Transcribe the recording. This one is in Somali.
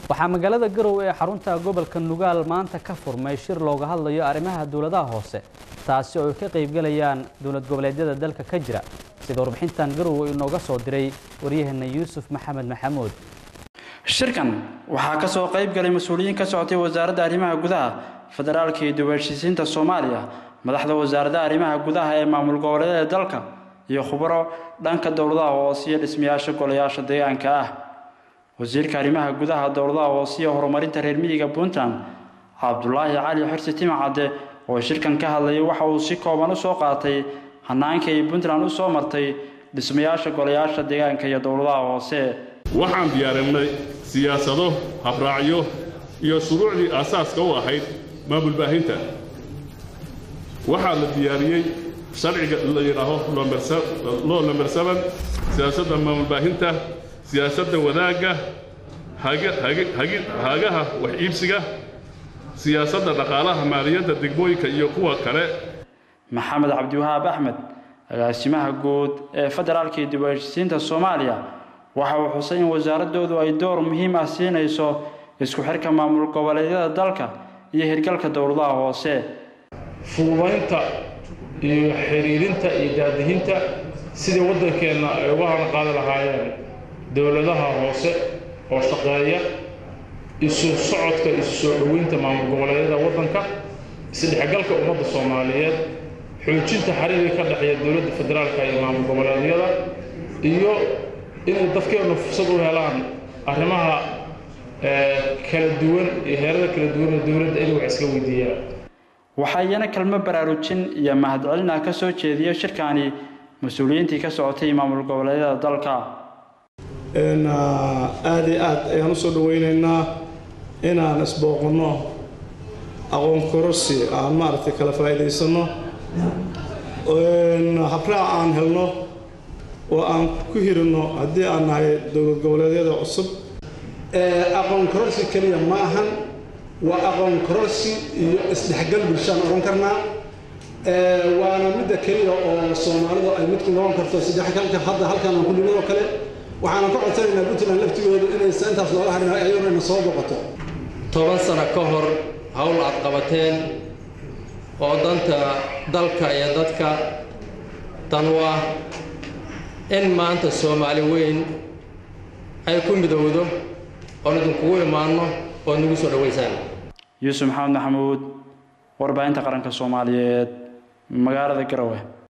waxaa magaalada garowe ee xarunta gobolka nugaal maanta ka furmay shir looga hadlayo arrimaha dowladaha hoose taasi oo ay ka qaybgalayaan dowlad goboleedyada dalka ka jira sida warbixintan garowe inooga soo diray waryaheena yuusuf maxamed maxamuud shirkan waxaa ka soo qayb galay mas-uuliyiin ka socotay wasaaradda arrimaha gudaha federaalka iyo dib-u-heshiisiinta soomaaliya madaxda wasaaradda arrimaha gudaha ee maamul goboleedyada dalka iyo khubaro dhanka dowladaha hoose iyo dhismayaasha golayaasha deegaanka ah wasiirka arrimaha gudaha dowladaha hoose iyo horumarinta reer miyiga puntland cabdulaahi cali xirsi timacadde oo shirkan ka hadlayay waxa uu si kooban u soo qaatay hanaanka ay puntland u soo martay dhismayaasha golayaasha deegaanka iyo dowladaha hoose waxaan diyaarinay siyaasado habraacyo iyo shuruucdii aasaaska u ahayd maamulbaahinta waxaa la diyaariyey sharciga la yidhaaho loo namber seven siyaasadda maamulbaahinta siyaasadda wadaagga hagaha wax iibsiga siyaasadda dhaqaalaha maaliyadda degmooyinka iyo kuwa kale maxamed cabdiwahaab axmed agaasimaha guud ee federaalka iyo dib-u-heshiisiinta soomaaliya waxa uu xusay in wasaaradoodu ay door muhiim ah siinayso isku xirka maamul goboleedyada dalka iyo hirgalka dowladaha hoose fududaynta iyo xiriirinta iyo daadihinta sidii waddankeenna ay uga haran qaadi lahaayeen dowladaha hoose oo shaqeeya isu socodka isu soo dhoweynta maamul goboleedyada waddanka isdhexgalka ummadda soomaaliyeed xoojinta xiriirka ka dhexeeya dowladda federaalka iyo maamul goboleedyada iyo inay dadkeennu fursad u helaan arrimaha kala duwan iyo heerada kala duwan ee dowladda inay wax iska weydiiyaan waxaa iyana kelmo baraarujin iyo mahadcelina ka soo jeediya shirkani mas-uuliyiintii ka socotay maamul goboleedyada dalka aada iyo aad ayaan u soo dhawaynaynaa inaan isbooqanno aqoon kororsi aan maaragtay kala faa'iidaysanno habraac aan helno oo aan ku hirinno haddii aan nahay dowlad goboleedyada cusub aqoon kororsi keliya ma ahan waa aqoon kororsi iyo isdhexgal bulshaan odhan karnaa waana midda keliya oo soomaalidu ay midku noqon karto saddexgalka hadda halkan aan ku nimid oo kale waxaana ka codsanaynaa puntland laftigoodu inaysa intaas looga harin ayaduna ina soo boqoto toban sano ka hor hawl aad qabateen oo danta dalka iyo dadka dan u ah in maanta soomaali weyn ay ku midowdo oon idinkugu imaanno ood nagu soo dhowaysaan yuusuf maxamed maxamuud warbaahinta qaranka soomaaliyeed magaalada garowe